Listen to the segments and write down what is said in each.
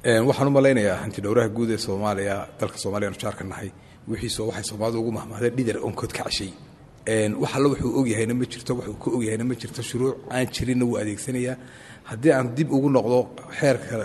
waxaan u malaynayaa hanti dhowraha guud ee soomaaliya dalka soomaaliya anu jaarka nahay wixiisoo waxay soomaalidu ugu mahmahday dhidar onkood ka cashay wax alla wuxuu ogyahayna ma jirto wuxuu ka ogyahayna ma jirto shuruuc aan jirinna wuu adeegsanayaa haddii aan dib ugu noqdo xeerka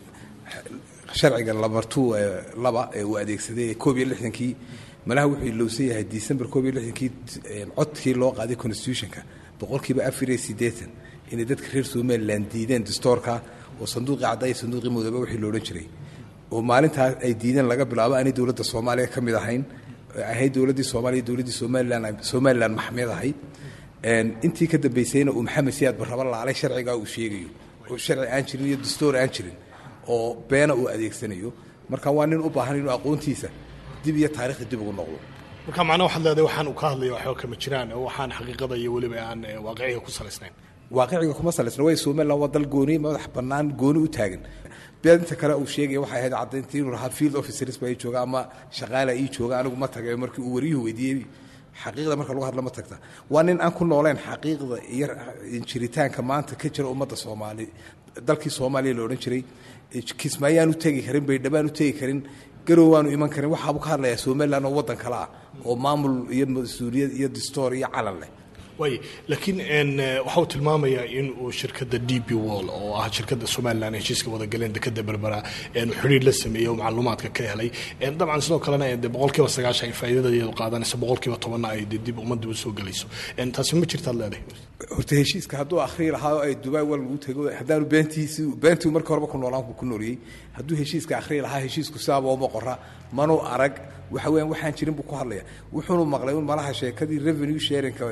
sharciga lamartu laba ee uu adeegsaday koob iyo lixdankii malaha wuxuu ilowsan yahay december koob iyo lixdankii codkii loo qaaday constitutionka boqolkiiba afar iyo siddeetan inay dadka reer somalilan diideen dastoorka oo sanduuqii cadda iyo sanduuqii mudoobe wixii loodhan jiray oo maalintaas ay diideen laga bilaabo aanay dowladda soomaaliya ka mid ahayn ahayd dowladdii soomaaliya dowladdii somalilan somalilan maxmed ahayd intii ka dambaysayna uu maxamed siyaad barraba laalay sharcigaa uu sheegayo oo sharci aan jirin iyo dastoor aan jirin oo beena uu adeegsanayo marka waa nin u baahan inuu aqoontiisa dib iyo taarikhda dib ugu noqdo marka macnaha waxaad leedahay waxaan uu ka hadlaya waxba kama jiraan oo waxaan xaqiiqada iyo weliba aan waaqiciga ku salaysnayn waaqiciga kuma salaysna way somalilan waa dal gooni madax bannaan gooni u taagan beedinta kale uu sheegaya waxay ahayd caddayntii inuu lahaa field officers baa ii jooga ama shaqaala ii jooga anigu ma tagay markii uu wariyuhu weydiiyey xaqiiqda marka lagu hadla ma tagta waa nin aan ku nooleen xaqiiqda iyo jiritaanka maanta ka jira ummadda soomaali dalkii soomaaliya la odhan jiray kismaayaan u tegi karin baydhabaan u tegi karin garow waanu iman karin waxaabuu ka hadlayaa somalilan oo waddan kale ah oo maamul iyo mas-uuliyad iyo dastoor iyo calan leh waay laakiin waxa uu tilmaamayaa in uu shirkadda d b wall oo ah shirkadda somalilan heshiiska wadagaleen dekada berbera xidhiir la sameeyey oo macluumaadka ka helay dabcan sidoo kalena de boqolkiiba sagaashan ay faa'iidada iyadu qaadanayso boqolkiiba tobanna ay de dib ummadda u soo gelayso taasi ma jirtaad leedahay horta heshiiska hadduu akhrii lahaa oo ay dubai wal lagu tego haddaanu beentiisi beentii markii horeba ku noolaan ku nooliyey hadduu heshiiska akhrii lahaa heshiisku sidaaba uma qora manuu arag waxa weeyaan waxaan jirin buu ku hadlaya wuxuunu maqlay un malaha sheekadii revenue sharingka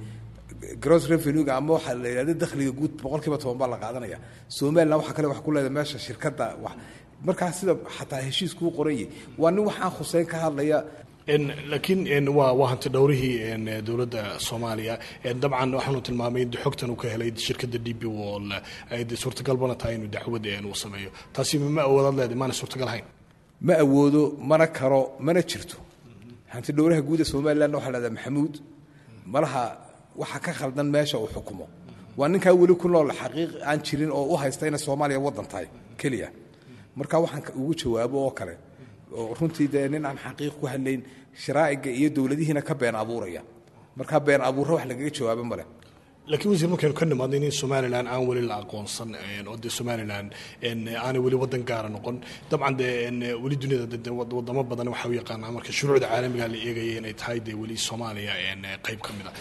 gross revenuega ama waxaa la yidhahda dakhliga guud boqolkiiba toban baa la qaadanaya somalilan waxaa kale wax ku leedahay meesha shirkadda wax markaa sida xataa heshiiskuu qoranyay waa nin waxaan khuseyn ka hadlaya laakiin waa waa hanti dhowrihii dowladda soomaaliya dabcan waxaanu tilmaamay in xogtan uu ka helay shirkadda d b wall ay de suurtagalbana tahay inuu dacwad uu sameeyo taasi ma awoodaad leedahay maana suurtagal hayn ma awoodo mana karo mana jirto hanti dhowraha guud ee somalilanna waxaa lahahdaa maxamuud malaha waxa ka khaldan meesha uu xukumo waa ninkaa weli ku nool xaqiiq aan jirin oo u haysta inay soomaaliya waddan tahay keliya marka waxaan ugu jawaabo oo kale oo runtii dee nin aan xaqiiq ku hadlayn sharaa'iga iyo dowladihiina ka been abuuraya marka been abuurra wax lagaga jawaabo male laakiin wasiir markaynu ka nimaadno in somalilan aan weli la aqoonsan oo dee somalilan aanay weli wadan gaara noqon dabcan dee weli duniyada de wadamo badan waxa u yaqaanaa marka shuruucda caalamiga la eegaya inay tahay dee weli soomaaliya qayb ka mid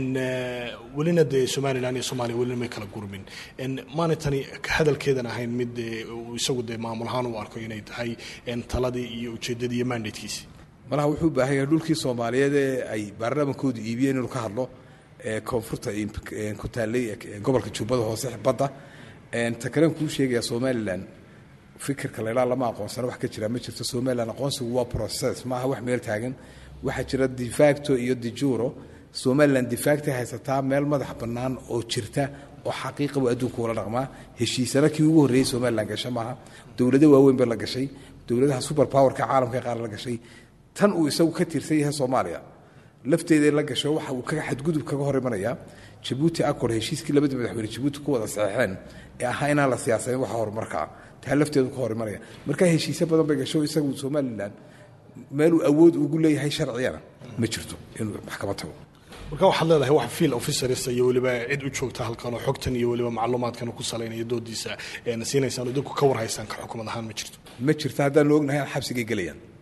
a welina dee somalilan iyo soomaaliya welina may kala gurmin maanay tani hadalkeedan ahayn mid isagu dee maamul ahaan u arko inay tahay taladii iyo ujeedadii iyo mandatekiisi malaha wuxuu u baahan yahay dhulkii soomaaliyeed ee ay baarlamaankoodu iibiyeen inuu ka hadlo koonfurta ku taallay gobolka jubbada hoose badda ta kalen kuu sheegaya somalilan fikirka laydhaa lama aqoonsana wax ka jira ma jirto somalilan aqoonsigu waa process maaha wax meel taagan waxaa jira defacto iyo dijuro somalilan defactay haysataa meel madax bannaan oo jirta oo xaqiiqa buu adduunka ula dhaqmaa heshiisana kii ugu horreeyey somalilan gasha maaha dowlado waaweyn ba la gashay dowladaha super powerka caalamka qaar la gashay tan uu isagu ka tirsan yahay soomaaliya lafteeda la gasho waxa uu kaga xadgudub kaga hor imanayaa jabuuti accord heshiiskii labada madaxweyne jabuuti ku wada saxeexeen ee ahaa inaan la siyaasayn waxa horumarka ah taa lafteedu ka hor imanaya marka heshiisyo badan bay gasho isagu somalilan meeluu awood ugu leeyahay sharciyana ma jirto inuu maxkamad tago marka waxaad leedahay wax field officers iyo weliba cid u joogta halkan oo xogtan iyo weliba macluumaadkan ku salaynaya doodiisa siinaysaan oo idinku ka warhaysaan ka xukumad ahaan ma jirto ma jirto haddaanu ognahay aan xabsigay gelayaan